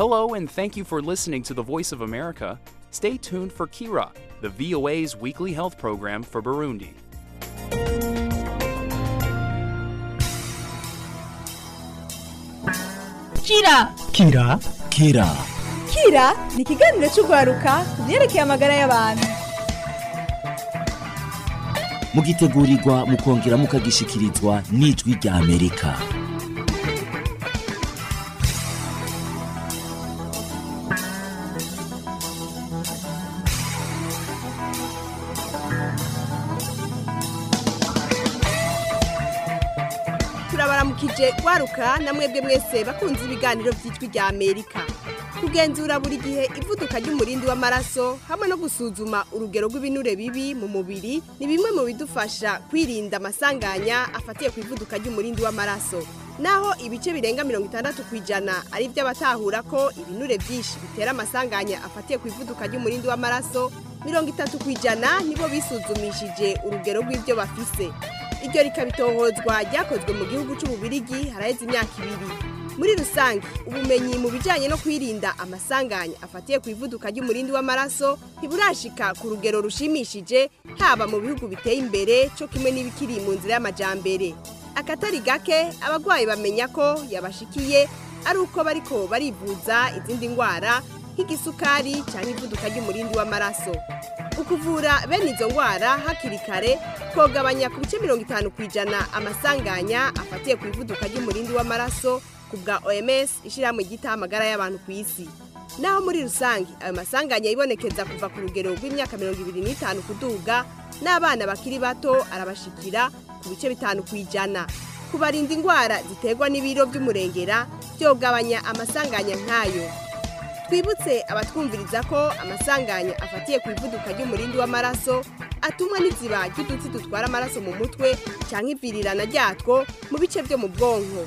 Hello, and thank you for listening to the Voice of America. Stay tuned for Kira, the VOA's weekly health program for Burundi. Kira Kira Kira Kira ni ikiganiro cy'urwaruka ku byerekeye amagara y'abantu mugitegurirwa mukongera mukagishikirizwa n'ijwi rya Amerika turabaramukije rwaruka na mwebwe mwese bakunze ibiganiro by'ijwi rya amerika kugenzura buri gihe ivuduka ry'umurindi w'amaraso hamwe no gusuzuma urugero rw'ibinure bibi mu mubiri ni bimwe mu bidufasha kwirinda amasanganya afatiye ku ivuduka ry'umurindi w'amaraso naho ibice birenga mirongo itandatu ku ijana ari iby'abatahura ko ibinure byinshi bitera amasanganya afatiye ku ivuduka ry'umurindi w'amaraso mirongo itatu ku ijana nibo bisuzumishije urugero rw'ibyo bafise iryo rikabitohozwa ryakozwe mu gihugu cy'ububirigi haraheze imyaka ibiri muri rusange ubumenyi mu bijyanye no kwirinda amasanganya afatiye ku ivuduka ry'umurindi w'amaraso ntiburashika ku rugero rushimishije haba mu bihugu biteye imbere cyo kimwe n'ibikiri mu nzira y'amajyambere akatari gake abarwayi bamenya ko yabashikiye ari uko bariko barivuza izindi ndwara nk'igisukari cyangwa ivuduka ry'umurindi w'amaraso ukuvura bene izo ndwara hakiri kare kogabanya ku bice mirongo itanu ku ijana amasanganya afatiye ku ivuduka ry'umurindi w'amaraso ku bwa oms ishyirahamwe ryitaho amagara y'abantu ku isi naho muri rusange ayo masanganya yibonekeza kuva ku rugero rw'imyaka mirongo ibiri n'itanu kuduga n'abana bakiri bato arabashikira ku bice bitanu ku ijana kubarinda indwara ziterwa n'ibiro by'umurengera byogabanya amasanganya nk'ayo twibutse abatwumviriza ko amasanganya afatiye ku ivuduka ry'umurindi w'amaraso atumwa n'iziba ry'udutsi dutwara amaraso mu mutwe cyangwa ivirirana ryatwo mu bice byo mu bwonko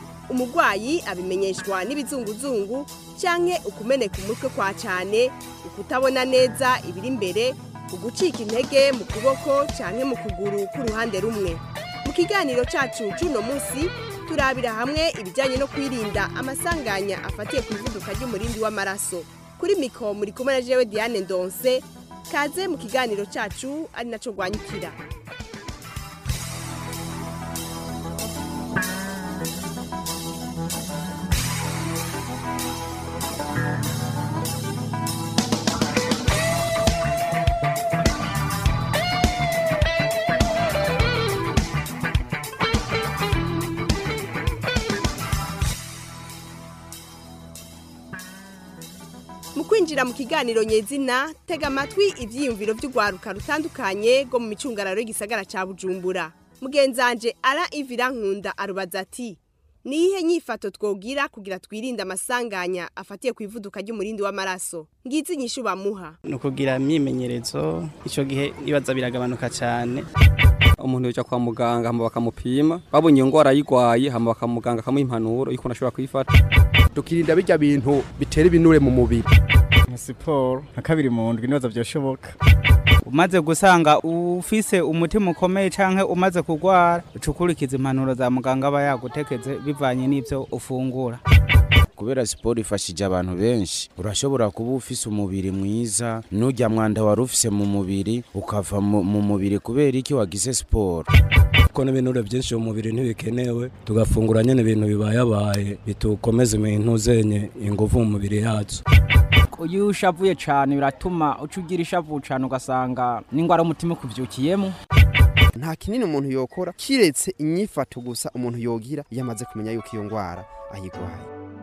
umurwayi abimenyeshwa n'ibizunguzungu cyangwa ukumeneka umutwe kwa cyane ukutabona neza ibiri imbere ugucika intege mu kuboko cyangwa mu kuguru k'uruhande rumwe mu kiganiro cyacu cy'uno munsi turabira hamwe ibijyanye no kwirinda amasanganya afatiye ku ivuduka ry'umurindi w'amaraso kuri mikoro muri kumwe na jewe diane ndonse kaze mu kiganiro cyacu ari nacyo rwanyukira mu kwinjira mu kiganiro nyezina tega amatwi ibyiyumviro by'urwaruka rutandukanye rwo mu micungararo y'igisagara cya bujumbura mugenzanje ara ivira nkunda arubaza ati ni iyihe nyifato twogira kugira twirinde amasanganya afatiye ku ivuduka ry'umurindi w'amaraso ngizi inyishu bamuha ni ukugira imyimenyerezo icyo gihe ibibazo biragabanuka cyane umuntu yajya kwa muganga hama bakamupima babonye iyo ndwara ayirwaye hama bakamuganga akamuha impanuro y'ukuntu ashobora kuyifata tukirinda bijya bintu bitera ibinure mu mubiri nka siporo nka kabiri mu ndwi n'ibibazo byashoboka umaze gusanga ufise umutima ukomeye cyangwa umaze kurwara uca ukurikiza impanuro za muganga aba yagutekeze bivanye n'ibyo ufungura kubera siporo ifashije abantu benshi urashobora kuba ufise umubiri mwiza n'ujya mwanda wari ufise mu mubiri ukava mu mu mubiri kubera iki wagize siporo kuko n'ibinure byinshi mu mubiri ntibikenewe tugafungura nyine ibintu bibayabaye bitukomeza ibintu zenye ingufu mu mubiri yacu iyo ushavuye cyane biratuma uca ugira ishavu cyane ugasanga n'indwara y'umutima ukubyukiyemo nta kinini umuntu yokora kiretse inyifato gusa umuntu yogira iyo amaze kumenya yuko iyo ndwara ayirwaye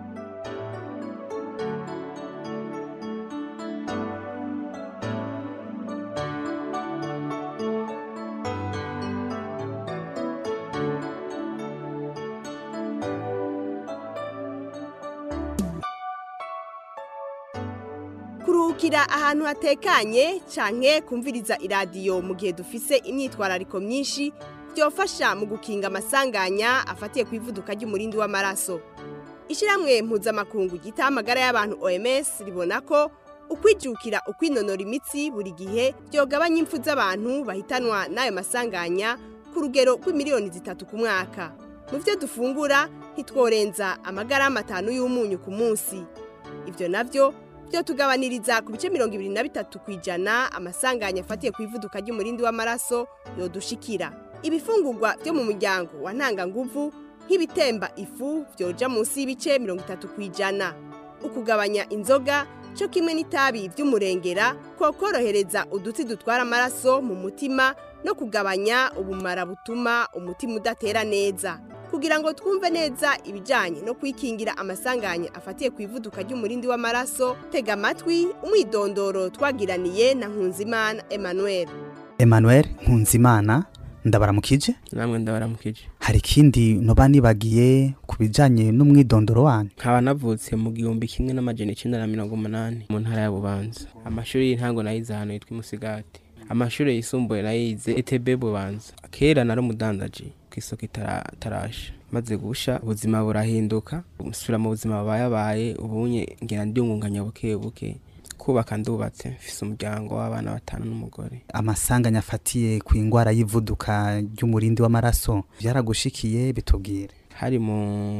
kuruhukira ahantu hatekanye canke kumviriza iradiyo mu gihe dufise imyitwarariko myinshi byofasha mu gukinga amasanganya afatiye ku ivuduka ry'umurindi w'amaraso ishyirahamwe mpuzamakungu gita amagara y'abantu oms ribona ko ukwijukira ukwinonora imitsi buri gihe byogabanya impfu z'abantu bahitanwa n'ayo masanganya ku rugero rw'imiliyoni zitatu ku mwaka mu byo dufungura ntitworenza amagarama atanu y'umunyu ku munsi ivyo navyo vyotugabaniriza ku bice mirongo ibiri na bitatu ku ijana amasanganya afatiye ku ivuduka ry'umurindi w'amaraso yodushikira ibifungurwa vyo mu muryango wa ntanganguvu nk'ibitemba ifu vyoja munsi y'ibice mirongo itatu ku ijana ukugabanya inzoga cyo kimwe n'itabi vy'umurengera kokorohereza udutsi dutwara amaraso mu mutima no kugabanya ubumara butuma umutima udatera neza kugira ngo twumve neza ibijyanye no kwikingira amasanganya afatiye ku ivuduka ry'umurindi w'amaraso tega amatwi umwidondoro twagiraniye na nkunzimana emmanuel Emmanuel Nkunzimana ndabaramukije namwe ndabaramukije hari ikindi noba nibagiye ku bijanye n'umwidondoro wanyu nkaba navutse mu gihumbi kimwe n'amajana icenda na mirongo umunani mu ntara ya bubanza amashuri y'intango nayize ahantu yitwa imusigati amashuri yisumbuye nayize etb bubanza kera nari umudandaji ku isoko itarasha maze gusha ubuzima burahinduka nsubira mu buzima bubayabaye ubunye ngira ndiyungunganya buke buke kubaka ndubatse mfise umuryango w'abana batanu n'umugore amasanganya afatiye ku ingwara y'ivuduka ry'umurindi w'amaraso byaragushikiye bitubwire hari mu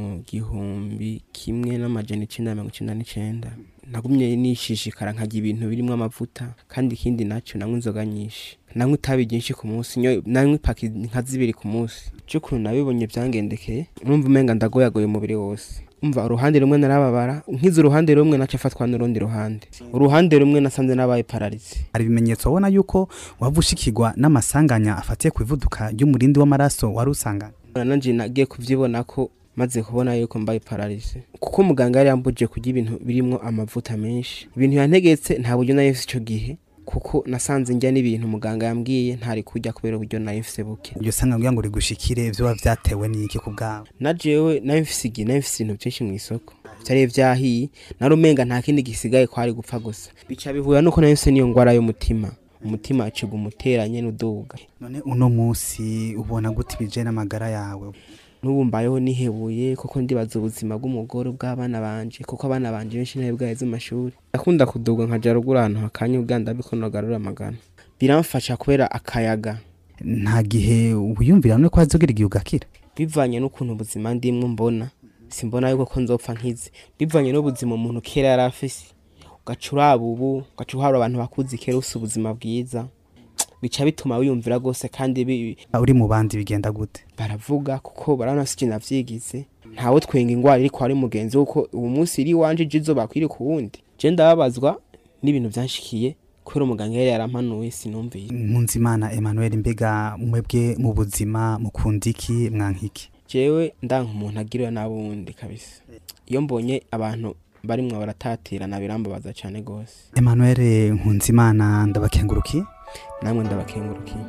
gihumbi kimwe n'amajana icenda na mirongo icenda n'icenda nagumye nishishikara nkarya ibintu birimwo amavuta kandi ikindi naco nanywa inzoga nyinshi nanywa itabi ryinshi ku munsi nanywa ipaki nka zibiri ku munsi c'ukuntu nabibonye vyangendekeye numva umenga ndagoyagoye umubiri wose umva uruhande rumwe narababara nkize uruhande rumwe naca afatwa n'urundi ruhande uruhande rumwe nasanze nabaye pararize hari ibimenyetso wabona yuko waba ushikirwa n'amasanganya afatiye ku ivuduka ry'umurindi w'amaraso wari usangana nanje nagiye kuvyibona ko maze kubona yuko mbaye pararize kuko muganga yari yambujije kurya ibintu birimwo amavuta menshi ibintu yantegetse nta buryo nari mfise ico gihe kuko nasanze njya n'ibintu muganga yambwiye ntari kurya kubera uburyo nari mfise buke iryo sanga kugira ngo rigushikire vyoba vyatewe n'iki ku bwawe na jewe nari mfise igihe nari mfise ibintu vyinshi mw'isoko vyari vyahiye nari umenga nta kindi gisigaye kwari gupfa gusa bica bihura nuko nari mfise n'iyo ngwara y'umutima umutima aciga umuteranye n'uduga none uno musi ubona gute ibije n'amagara yawe n'ubu mbayeho nihebuye kuko ndibaza ubuzima bw'umugore bw'abana banje kuko abana banje benshi nawe bwaheze amashuri ndakunda kuduga nkaja ruguru ahantu hakanya ubwanda bikonogarura amagana biramfasha kubera akayaga nta gihe wiyumvira none ko hazogira igihe ugakira bivanye n'ukuntu ubuzima ndimwo mbona simbona yuko ko nzopfa nkize bivanye n'ubuzima umuntu kera yari afise ugaca uraba ubu ugaca uhabura abantu bakuzi kera ufise ubuzima bwiza bica bituma wiyumvira rwose kandi uri mu bandi bigenda gute baravuga kuko barabona sije navyigize ntawe twenga ingwara iri kwari mugenzi kuko ubu munsi iri wanje jizo bakwiri ku wundi je ndababazwa n'ibintu vyanshikiye kubera umuganga yari yarampanuye sinumviye Nkunzimana Emmanuel mbega mwebwe mu buzima mukunda iki mwankiki jewe ndanka umuntu agiriwe n'abundi kabisa iyo mbonye abantu barimwo baratatirana birambabaza cane gose Emmanuel Nkunzimana ndabakengurukiye namwe ndabakengurukiye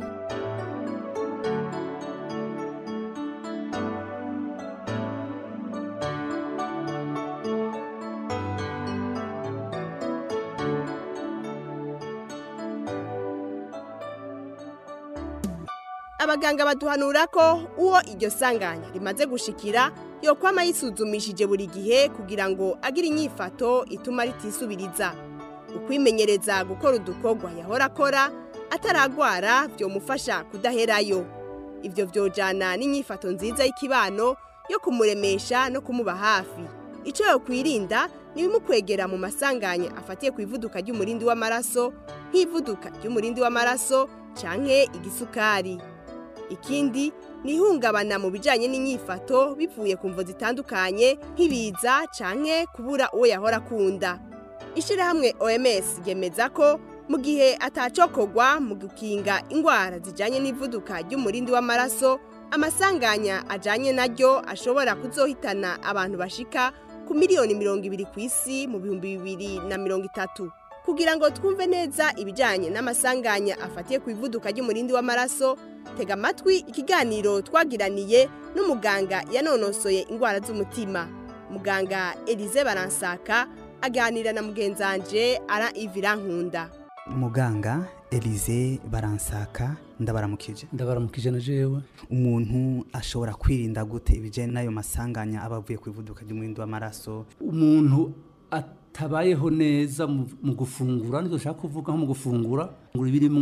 abaganga baduhanura ko uwo iryo sanganya rimaze gushikira yokwama yisuzumishije buri gihe kugira ngo agire inyifato ituma ritisubiriza ukwimenyereza gukora udukorwa yahora akora ataragwara byomufasha kudaherayo ibyo byojana n'inyifato nziza y'ikibano yo kumuremesha no kumuba hafi icyo yakwirinda ni ibimukwegera mu masanganya afatiye ku ivuduka ry'umurindi w'amaraso nk'ivuduka ry'umurindi w'amaraso canke igisukari ikindi ni ihungabana mu bijyanye n'inyifato bivuye ku mvo zitandukanye nk'ibiza canke kubura uwo yahora akunda ishyirahamwe oms ryemeza ko mu gihe atacokogwa mu gukinga indwara zijyanye n'ivuduka ry'umurindi w'amaraso amasanganya ajyanye naryo ashobora kuzohitana abantu bashika ku miliyoni mirongo ibiri ku isi mu bihumbi bibiri na mirongo itatu kugira ngo twumve neza ibijyanye n'amasanganya afatiye ku ivuduka ry'umurindi w'amaraso tega amatwi ikiganiro twagiraniye n'umuganga yanonosoye indwara z'umutima muganga elize baransaka aganira na mugenzanje ara ivira nkunda muganga elize baransaka ndabaramukije ndabaramukije na jewe umuntu ashobora kwirinda gute ibijyanye n'ayo masanganya aba avuye ku ivuduka ry'umurindi w'amaraso umuntu atabayeho neza mu gufungura nibyo ushaka kuvuga nko mu gufungura ngo ibirimwo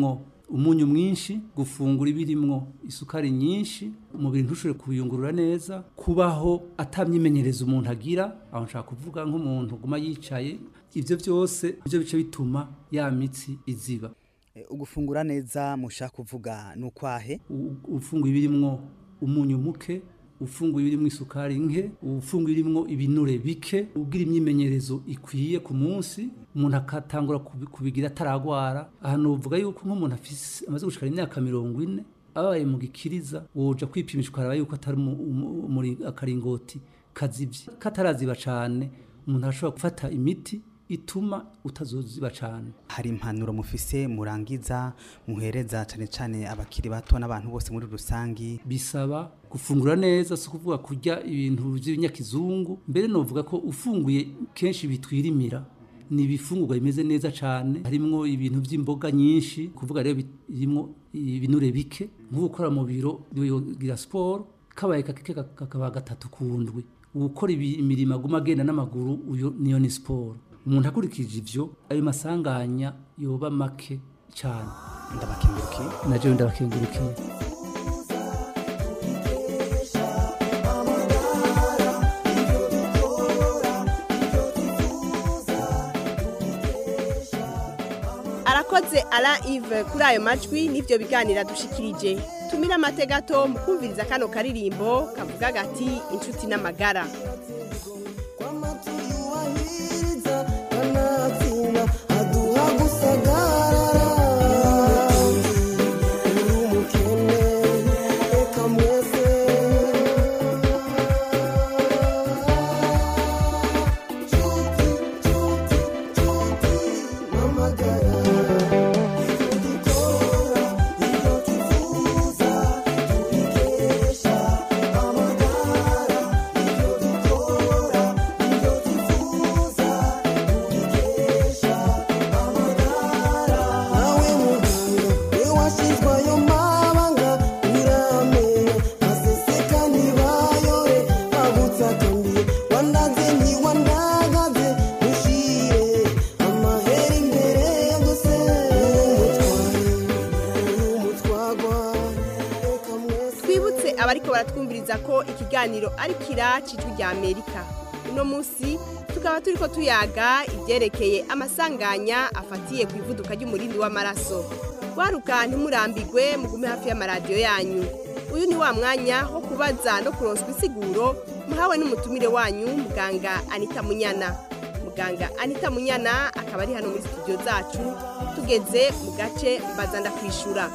umunyu mwinshi gufungura ibirimwo isukari nyinshi umubiri ntushobore kubiyungurura neza kubaho atamyimenyereza umuntu agira aho nshaka kuvuga nk'umuntu uguma yicaye ibyo byose ibyo bice bituma ya mitsi iziba ugufungura neza mushaka kuvuga ni ukwahe ufunguye ibirimwo umunyu muke ufunguye ibirimo isukari nke ufunguye ibirimo ibinure bike ugira imyimenyerezo ikwiye ku munsi umuntu akatangura kubigira ataragwara ahantu uvuga yuko nk'umuntu amaze gushikara imyaka mirongo ine abaye mu gikiriza woja kwipimisha ukaraba yuko atari muri akaringoti kazivye kataraziba cane umuntu arashobora gufata imiti ituma utazoziba cyane hari impanuro mufise murangiza muhereza cyane cyane abakiri bato n'abantu bose muri rusangi bisaba gufungura neza si ukuvuga kurya ibintu by'ibinyakizungu mbere novuga ko ufunguye kenshi bitwirimira ni ibifungurwa bimeze neza cyane harimwo ibintu by'imboga nyinshi kuvuga rero birimo ibinure bike nko gukora mu biro bigira siporo kabaye kake kakaba gatatu ku ndwi gukora imirimo aguma agenda n'amaguru uyo niyo ni siporo umuntu akurikije ivyo ayo masanganya yoba make cyane ndabakengurukiye naje ndabakengurukiye arakoze ara ive kuri ayo majwi n'ibyo biganira dushikirije tumira amategato mu kumviriza kano karirimbo kavuga gati inshuti n'amagara twibutse abariko baratwumviriza ko ikiganiro ari kira cijwi rya amerika uno munsi tukaba turiko tuyaga ibyerekeye amasanganya afatiye ku ivuduka ry'umurindi w'amaraso waruka ntimurambigwe mugume hafi y'amaradiyo yanyu uyu ni wa mwanya wo kubaza no kuronswa insiguro muhawe n'umutumire wanyu muganga anita munyana muganga anita munyana akaba ari hano muri studio zacu tugeze mu gace mbaza ndakwishura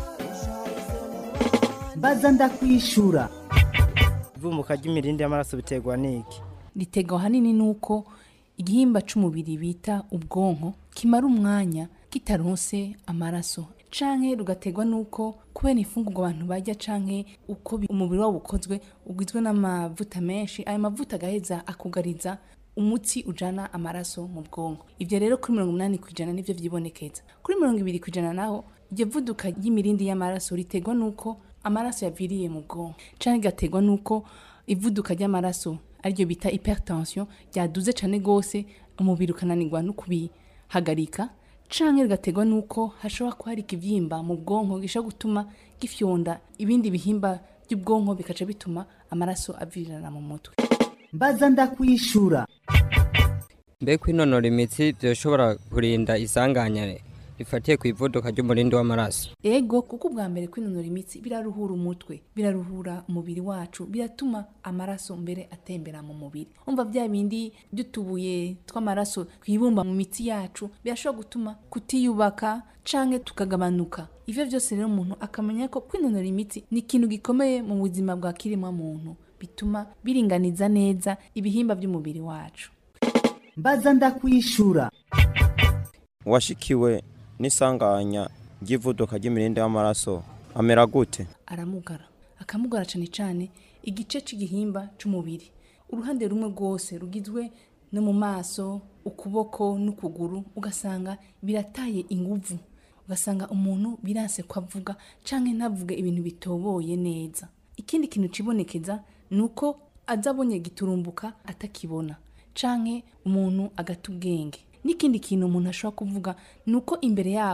mbaza ndakwishura ivumuka ry'imirindi y'amaraso biterwa n'iki riterwa ahanini nuko igihimba c'umubiri bita ubwonko kimara umwanya kitaronse amaraso canke rugaterwa nuko kubera ifungurwa abantu barya canke uko bi- umubiri wabo ukozwe ugizwe n'amavuta menshi ayo mavuta agaheza akugariza umutsi ujana amaraso mu bwonko ivyo rero kuri mirongo umunani kw'ijana nivyo vyibonekeza kuri mirongo ibiri kw'ijana naho iryo vuduka ry'imirindi y'amaraso riterwa nuko amaraso yaviriye mu bwonko canke igaterwa nuko ivuduka ry'amaraso ariryo bita hypertension ryaduze cane gose umubiri ukananirwa no kubihagarika canke rigaterwa nuko hashobora kuba hari ikivyimba mu bwonko gishobora gutuma gifyonda ibindi bihimba by'ubwonko bikaca bituma amaraso avirirana mu mutwe mbaza ndakwishura mbe kwinonora imitsi byoshobora kurinda isanganya rifatiye ku ivuduka ry'umurindi w'amaraso ego kuko ubwa mbere kwinonora imitsi biraruhura umutwe biraruhura umubiri wacu biratuma amaraso mbere atembera mu mubiri umva bya bindi by'utubuye tw'amaraso twibumba mu mitsi yacu birashobora gutuma kutiyubaka canke tukagabanuka ivyo byose rero umuntu akamenya ko kwinonora imitsi ni ikintu gikomeye mu buzima bwa kiremwa muntu bituma biringaniza neza ibihimba by'umubiri wacu mbaza ndakwishura uwashikiwe n'isanganya ry'ivuduka ry'imirindi y'amaraso amera gute aramugara akamugara cyane cyane igice cy'igihimba cy'umubiri uruhande rumwe rwose rugizwe no mu maso ukuboko n'ukuguru ugasanga birataye inguvu ugasanga umuntu biranse ko avuga cyangwa ntavuge ibintu bitoboye neza ikindi kintu kibonekeza ni uko aza abonye giturumbuka atakibona canke umuntu agata ubwenge n'ikindi kintu umuntu ashobora kuvuga ni uko imbere yaho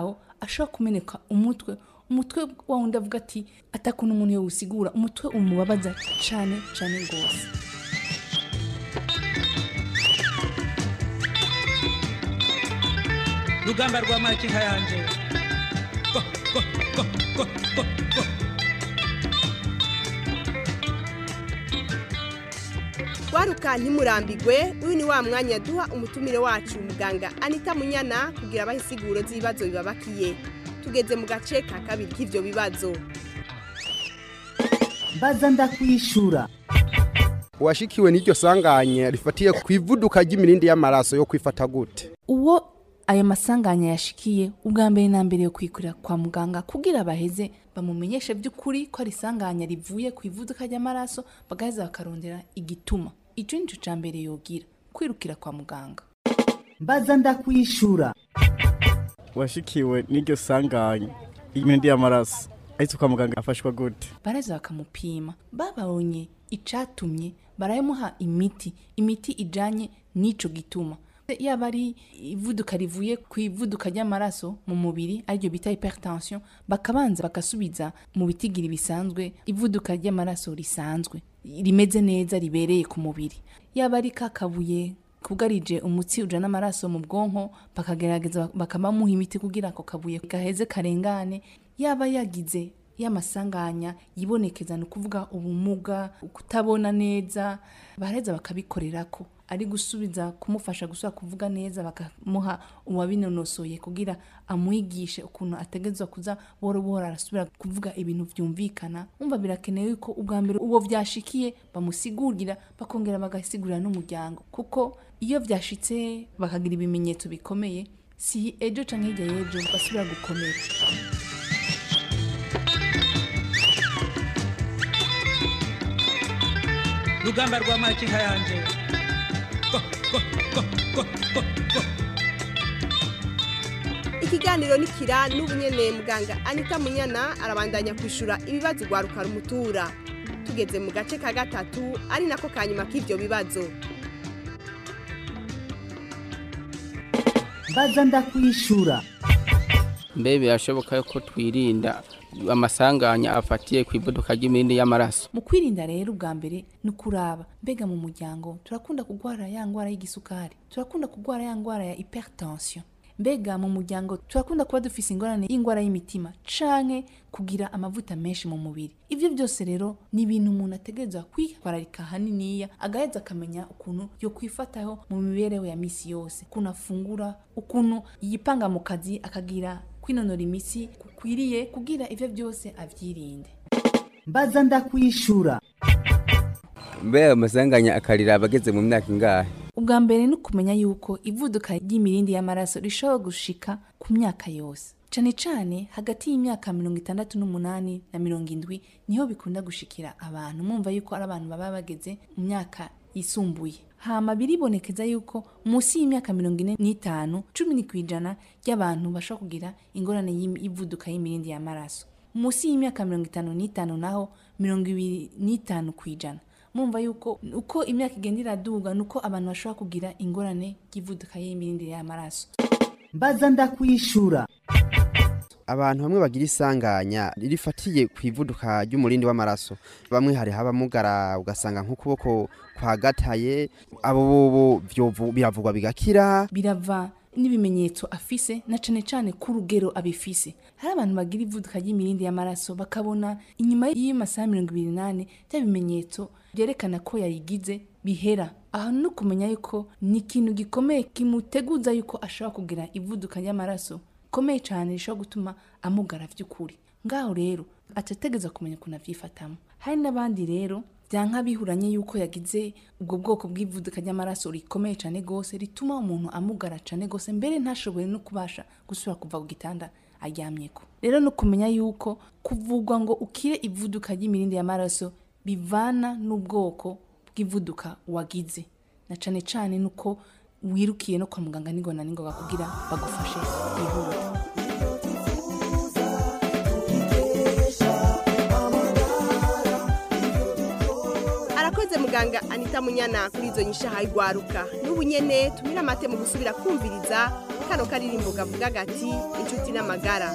ashobora kumeneka umutwe umutwe wa wundi avuga ati atakuntu umuntu yawusigura umutwe umubabaza cane cane rwose rugamba rwa makinka yanje Go, go, go, go, go, go. waruka ntimurambigwe uyu ni wa mwanya duha umutumire wacu muganga anita munyana kugira abahe insiguro z'ibibazo bibabakiye tugeze mu gace ka kabiri k'ivyo bibazo mbaza ndakwishura uwashikiwe n'iryo sanganya rifatiye ku ivuduka ry'imirindi y'amaraso yo kwifata gute uwo ayo masanganya yashikiye ubwa mbere na mbere yo kwikurira kwa muganga kugira baheze bamumenyeshe by'ukuri ko ari isanganya rivuye ku ivuduka ry'amaraso bagaheza bakarondera igituma icyo ni cyo cya mbere yogira kwirukira kwa muganga mbaza ndakwishura washikiwe n'iryo sanganya imirindi y'amaraso ahise kwa muganga afashwa gute baraza bakamupima babonye icatumye baramuha imiti imiti ijanye n'ico gituma yaba ari ivuduka rivuye ku ivuduka ry'amaraso mu mubiri ariryo bita hypertension bakabanza bagasubiza mu bitigiri bisanzwe ivuduka ry'amaraso risanzwe rimeze neza ribereye ku mubiri yaba ari kakabuye kugarije umutsi ujana amaraso mu bwonko bakagerageza bakabamuha imiti kugira ako kabuye gaheze karengane yaba yagize y'amasanganya yibonekeza ni ukuvuga ubumuga kutabona neza baraheza bakabikorera ko ari gusubiza kumufasha gusubira kuvuga neza bakamuha uwabinonosoye kugira amwigishe ukuntu ategerezwa kuza buhoro buhoro arasubira kuvuga ibintu byumvikana umva birakenewe yuko ubwa mbere uwo byashikiye bamusigurira bakongera bagasigurira n'umuryango kuko iyo byashitse bakagira ibimenyetso bikomeye si ejo canke hirya y'ejo basubira gukomera rugamba rwa makinka yanje Go, go, go, go, go, go. ikiganiro nikira n'ubu nyene muganga anita munyana arabandanya kwishura ibibazo rwaruka rumutura tugeze mu gace ka gatatu ari nako ka nyuma k'ivyo bibazo mbaza ndakwishura mbe birashoboka ko twirinda amasanganya afatiye ku ivuduka ry'imirindi y'amaraso mu kwirinda rero ubwa mbere ni ukuraba mbega mu muryango turakunda kurwara ya ndwara y'igisukari turakunda kurwara ya ndwara ya hypertension mbega mu muryango turakunda kuba dufise ingorane y'indwara y'imitima canke kugira amavuta menshi mu mubiri ivyo byose rero ni ibintu umuntu ategerezwa kwitwararika haniniya agaheza akamenya ukuntu yo kwifataho mu mibereho ya misi yose ukuntu afungura ukuntu yipanga mu kazi akagira kwinonora imitsi kukwiriye kugira ivyo byose avyirinde mbaza ndakwishura mbe amasanganya akarira abageze mu myaka ingahe ubwa mbere ni ukumenya yuko ivuduka ry'imirindi y'amaraso rishobora gushika ku myaka yose cane cane hagati y'imyaka mirongo itandatu n'umunani na mirongo indwi niho bikunda gushikira abantu mwumva yuko ari abantu baba bageze mu myaka yisumbuye hama biribonekeza yuko munsi y'imyaka mirongo ine n'itanu cumi ni kw'ijana ry'abantu bashobora kugira ingorane y'ivuduka y'imirindi y'amaraso munsi y'imyaka mirongo itanu n'itanu naho mirongo ibiri n'itanu kw'ijana mumva yuko uko imyaka igenda iraduga nuko abantu bashobora kugira ingorane y'ivuduka y'imirindi y'amaraso mbaza ndakwishura abantu bamwe bagira isanganya rifatiye ku ivuduka ry'umurindi w'amaraso bamwe hari habamugara ugasanga nk'ukuboko kwagataye abo bobo byovu- biravugwa bigakira birava n'ibimenyetso afise na cane cane ku rugero abifise hari abantu bagira ivuduka ry'imirindi y'amaraso bakabona inyuma y'amasaha mirongo ibiri n'ane bya bimenyetso byerekana ko yayigize bihera aha ni ukumenya yuko ni ikintu gikomeye kimuteguza yuko ashobora kugira ivuduka ry'amaraso rikomeye cyane rishobora gutuma amugara by'ukuri ngaho rero atategeza kumenya ukuntu avyifatamo hari n'abandi rero byanka bihuranye yuko yagize ubwo bwoko bw'ivuduka ry'amaraso rikomeye cyane gose rituma umuntu amugara cyane gose mbere ntashobore no kubasha gusubira kuva ku gitanda aryamyeko rero no kumenya yuko kuvugwa ngo ukire ivuduka ry'imirindi y'amaraso bivana n'ubwoko bw'ivuduka wagize na cane cane nuko wirukiye no kwa muganga ningona ningoga kugira bagufashe yihuta arakoze muganga anita munyana kuri izo nyishaha igwaruka n'ubu nyene tumira amate mu gusubira kumviriza kano karirimbo kavuga gati inshuti n'amagara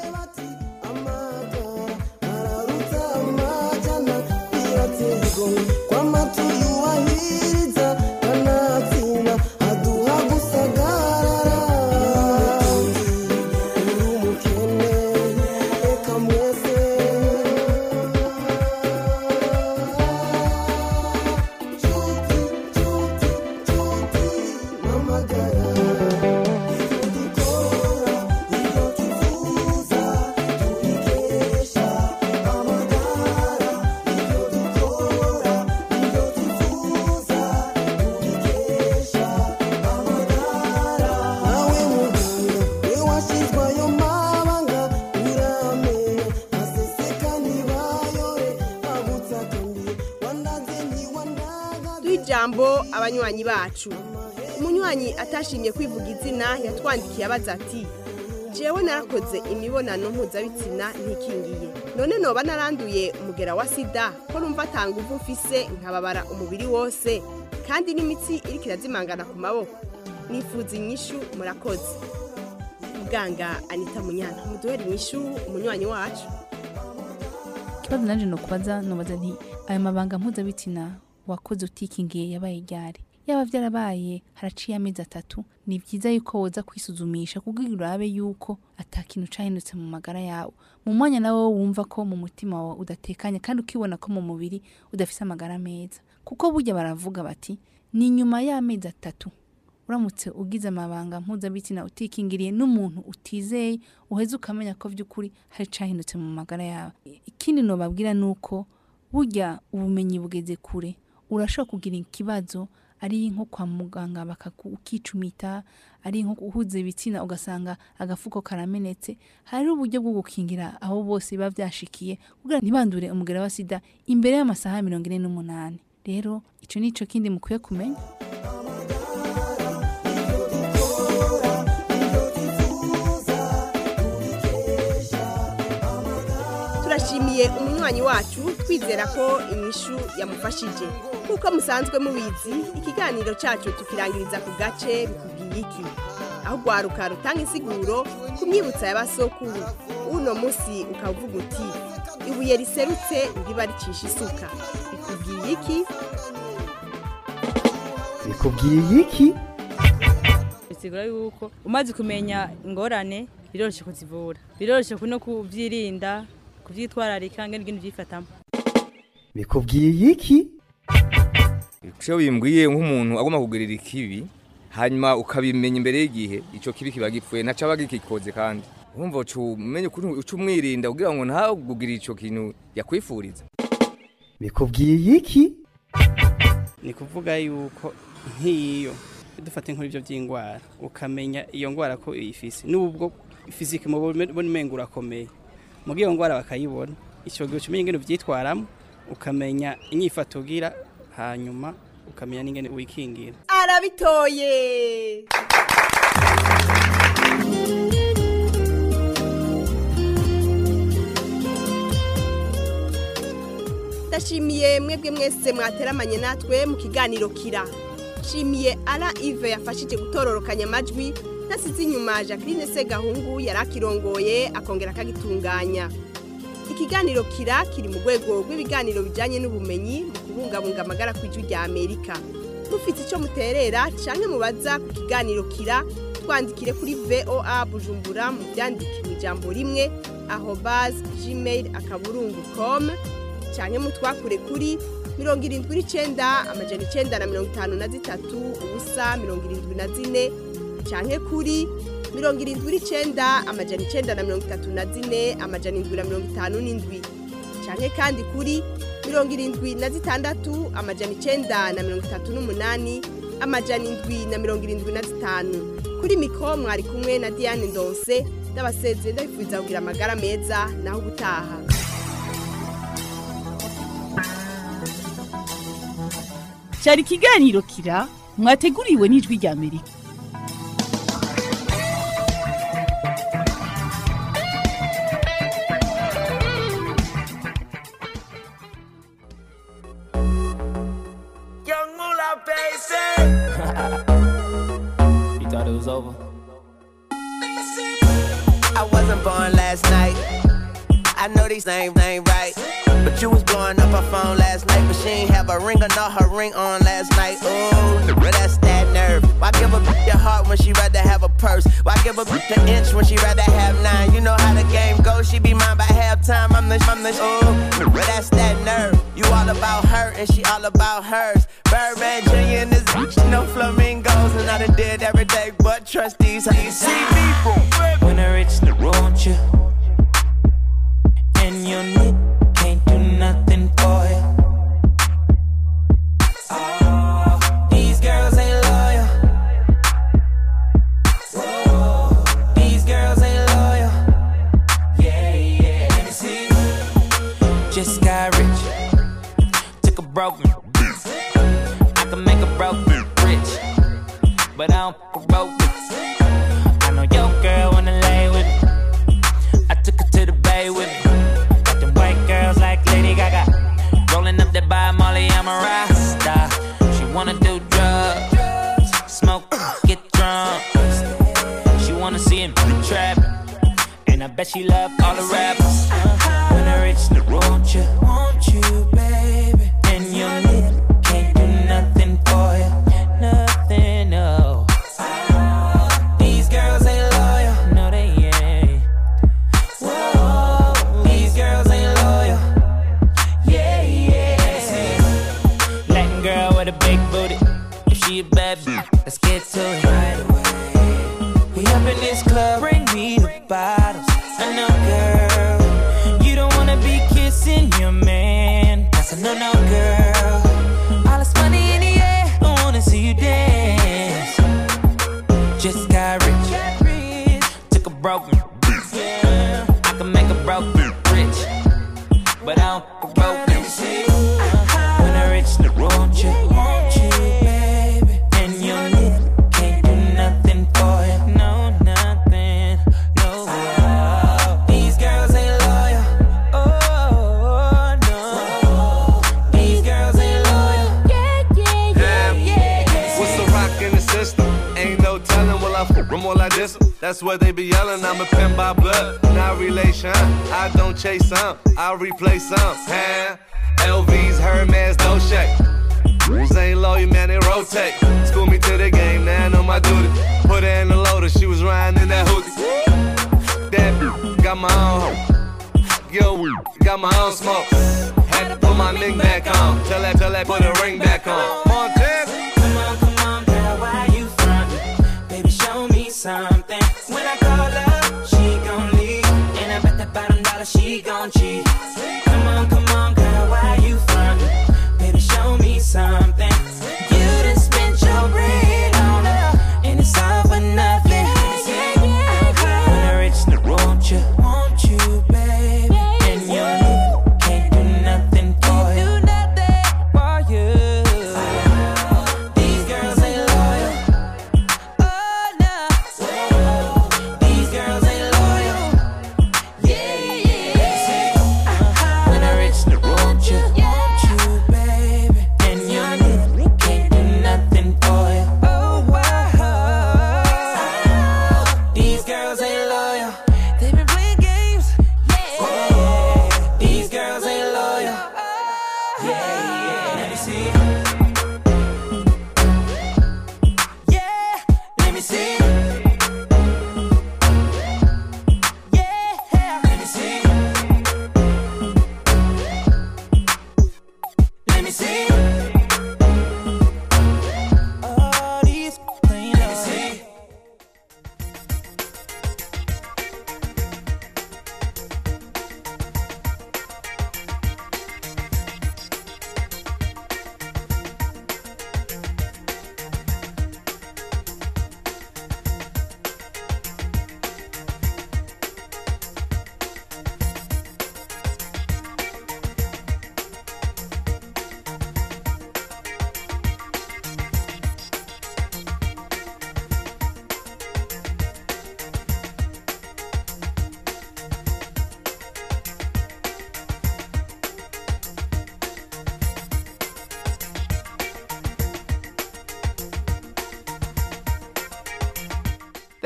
duha ijambo abanywanyi bacu umunywanyi atashimye kwivuga izina yatwandikiye abaza ati jewe narakoze imibonano mpuzabitsina ntikingiye none noba naranduye umugera wa sida ko numva atanga uvu mfise nkababara umubiri wose kandi n'imitsi iriko irazimangana ku maboko nifuza inyishu murakoze muganga anita munyana muduhere inyishu umunywanyi wacu ikibazo nanjye ni ukubaza nubaza nti aya mabanga mpuzabitsina wakoze utikingiye yabaye ryari yaba byarabaye haraciye amezi atatu ni byiza yuko woza kwisuzumisha kugira urabe yuko ata kintu cahindutse mu magara yawe mu mwanya nawe wumva ko mu mutima wawe udatekanye kandi ukibona ko mu mubiri udafise amagara meza kuko burya baravuga bati ni nyuma y'amezi atatu uramutse ugize amabanga mpuzabitsina utikingiriye n'umuntu utizeye uheze ukamenya ko by'ukuri hari icahindutse mu magara yawe ikindi nobabwira ni uko burya ubumenyi bugeze kure urashobora kugira ikibazo ari nko kwa muganga bakakicumita ari nko guhuza ibitsina ugasanga agafuko karamenetse hari uburyo bwo gukingira abo bose biba byashikiye kugira ntibandure umugera wa sida imbere y'amasaha mirongo ine n'umunani rero icyo ni cyo kindi mukwiye kumenya turashimiye umunywanyi wacu twizera ko inyishu yamufashije nk'uko musanzwe mubizi ikiganiro cyacu tukirangiriza ku gace bikubwiye iki aho rwaruka rutanga insiguro ku myibutsa ya basokuru uno munsi ukaba uvuga uti ibuye riserutse riba ricisha isuka bikubwiye iki bikubwiye iki bisigura yuko umaze kumenya ingorane biroroshye kuzivura biroroshye no kubyirinda kubyitwararika ngene ibintu byifatamo bikubwiye iki icyo bimbwiye nk'umuntu agomba kugurira ikibi hanyuma ukabimenya imbere y'igihe icyo kibi kiba gipfuye ntaco aba gikikoze kandi urumva umenye uca umwirinda kugira ngo ntagugire icyo kintu yakwifuriza bikubwiye iki ni kuvuga yuko nk'iyo dufate nk'ibyo by'indwara ukamenya iyo ndwara ko uyifise n'ubwo fizike mu bumenyi urakomeye muri iyo ndwara bakayibona icyo gihe umenya ingene ubyitwaramo ukamenya inyifato ugira hanyuma ukamenya n'ingene wikingira arabitoye ndashimiye mwebwe mwese mwateramanye natwe mu kiganiro kira nshimiye ara ive yafashije gutororokanya amajwi nasize inyuma jacqueline segahungu yari akirongoye akongera akagitunganya ikiganiro kira kiri mu rwego rw'ibiganiro bijyanye n'ubumenyi mu kubungabunga amagara ku ijwi rya amerika mufite icyo muterera cyangwa mubaza ku kiganiro kira twandikire kuri voa bujumbura mu byandike mu ijambo rimwe aho bazi gmail akaburungu komu cyangwa mutwakure kuri mirongo irindwi n'icyenda amajana icyenda na mirongo itanu na zitatu ubusa mirongo irindwi na zine cyangwa kuri mirongo irindwi n'icyenda amajana icyenda na mirongo itatu na zine amajana indwi na mirongo itanu n'indwi cyangwa kandi kuri mirongo irindwi na zitandatu amajana icyenda na mirongo itatu n'umunani amajana indwi na mirongo irindwi na zitanu kuri mikoro mwari kumwe na diane ndonse ndabasezeye ndabifuriza kugira amagara meza naho ubutaha cyari ikiganiro kira mwateguriwe n'ijwi rya amerika Young Moolah, baby. You thought it was over? I wasn't born last night. I know these ain't, ain't right. But you was blowing up her phone last night, but she ain't have a ring or not her ring on last night. Ooh, but that's that nerve. Why give a bitch your heart when she rather have a purse? Why give a bitch an inch when she rather have nine? You know how the game goes, she be mine by halftime. I'm the, I'm the, ooh, but that's that nerve. You all about her and she all about hers. Birdman Jr. and this bitch, no flamingos, and I done did every day but trust these. How you see me from? When I reach the road, you and your need can't do nothing for you. Oh, these girls ain't loyal. Whoa, these girls ain't loyal. Yeah, yeah. Let me see. Just got rich. Took a broken. I can make a broken rich, but I don't fuck a broke. I know your girl wanna lay with me. I took her to the bay with me. Got them white girls like Lady Gaga. Rolling up that by Molly, I'm a rasta. She wanna do drugs, smoke, get drunk. She wanna see him trap. And I bet she love all the rappers. When I reach the road, you want you, baby. And you need can't do nothing for you. Nothing, no. These girls ain't loyal. No, they ain't. Whoa, these girls ain't loyal. Yeah, yeah. Latin girl with a big booty. If she a bad bitch, let's get to it right away. We up in this club, bring me the bottles. I know, girl, you don't wanna be kissing your man. That's a no, no, girl. All this money in the air, I wanna see you dance. Just got rich, took a broken. Yeah, I can make a broken rich, but I don't fuck a broken. When I reach the road, you want you, baby, and you need can't do nothing for you. No, nothing, no. These girls ain't loyal. Oh no, these girls ain't loyal. Yeah, yeah, yeah, yeah. yeah. What's the rock in the system? Ain't no telling, will I f them or I diss 'em? That's what they be yelling. I'm a pin by blood, not relation. I don't chase some, I replace some. Huh? LV's, Hermes, no shake. Rules ain't low, you man, they rotate. School me to the game, now I know my duty. Put her in the loader, she was riding in that hoodie. That bitch got my own home. Yo, got my own smoke. Had to put my ring back on. Tell that, tell that, put a ring back on. Montana. Come on, come on, girl, why you frontin'? Baby, show me something. When I call her, she gon' leave. And I bet that bottom dollar she gon' cheat. Come on, come on, girl, why you frontin'? Baby, show me something. You done spent your bread on her, and it's all for nothing. When I reach the road, you want you, baby, and you can't do nothing for you. For you. These girls ain't loyal. Oh no. These girls ain't loyal. Yeah, yeah. When I reach the road, you want you, baby, and you can't do nothing for you. Oh wow. These girls ain't loyal. They been playing games. Yeah. These girls ain't loyal. Yeah, yeah. Let me see. Yeah, let me see. Yeah, let me see. Let me see. All these things. Let me see.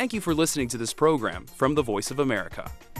Thank you for listening to this program from the Voice of America.